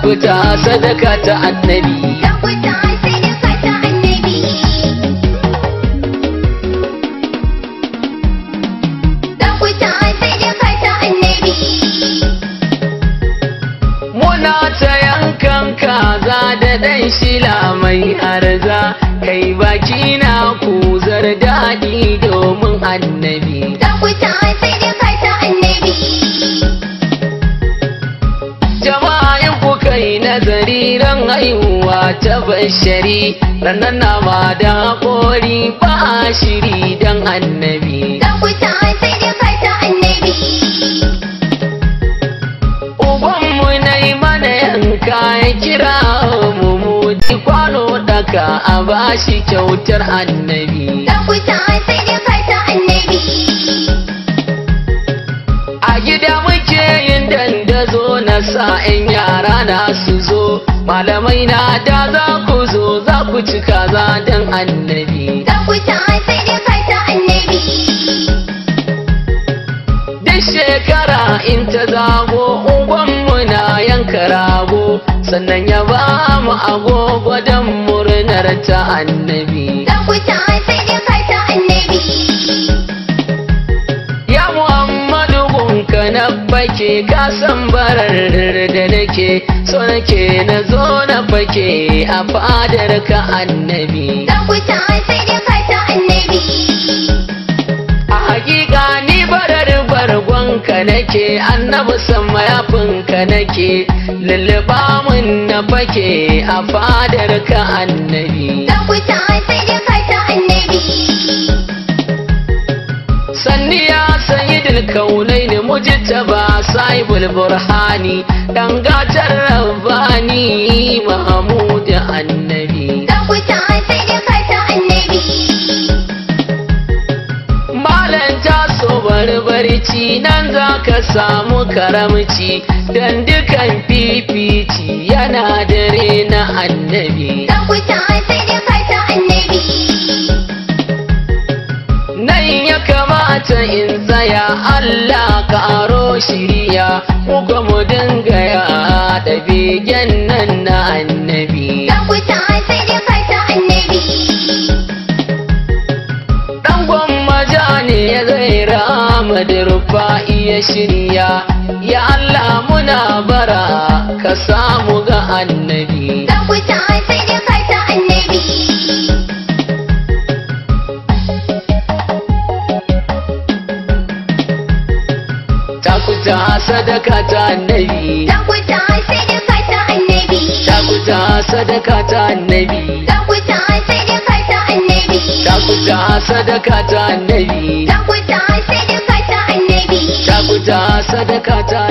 takuta sadaka ta annabi Takuta sadaka ta annabi. Takuta sadaka ta annabi. muna ta yankan kaza da ɗan shila mai arza kai baki na kuzar daɗi domin annabi Takuta sadaka ta annabi. jama'a in kuka yi nazari ran haihuwa ta bashari ranar nama da haƙori ba a shiri don annabi Takuta sadaka ta annabi. ubanmu na yi mana yanka ya kira mu muji kwano daka a bashi kyautar annabi Takuta sadaka ta annabi. a gida muke yin dandazo na sa'in yara na su zo malamai na da za ku zo za ku ci kaza don annabi Takuta sadaka ta annabi. duk shekara in ta zago ubanmu na yanka rago sannan ya ba mu agogo don murnar ta annabi Takuta sadaka ta annabi. ya muhammadu gunka na fake ka san barar da nake so nake na zo na fake a fadar ka annabi Takuta sadaka ta annabi. a hakika ni barar bargonka nake annabi san mayafinka nake lulluɓa mun na fake a fadar ka annabi Takuta sadaka ta annabi. sanni ya sayi dilkaunai ne mujtaba sahibul burhani dan gatar rabbani mahmud annabi Takuta sadaka ta annabi. malan taso barbarci nan za ka samu karamci dan dukan fifici yana dare na annabi Takuta sadaka ta annabi. nan ya kamata in tsaya Allah karo shiriya muka mu dinga ya da begen nan na annabi Takuta sadaka ta annabi. dan gwammaja ne ya zai rama da rufa iya shirya ya Allah muna bara ka samu ga annabi Takuta sadaka ta annabi. takuta sadaka ta annabi Takuta sadaka ta annabi. takuta sadaka ta annabi Takuta sadaka ta annabi. takuta sadaka ta annabi Takuta sadaka ta annabi. takuta sadaka ta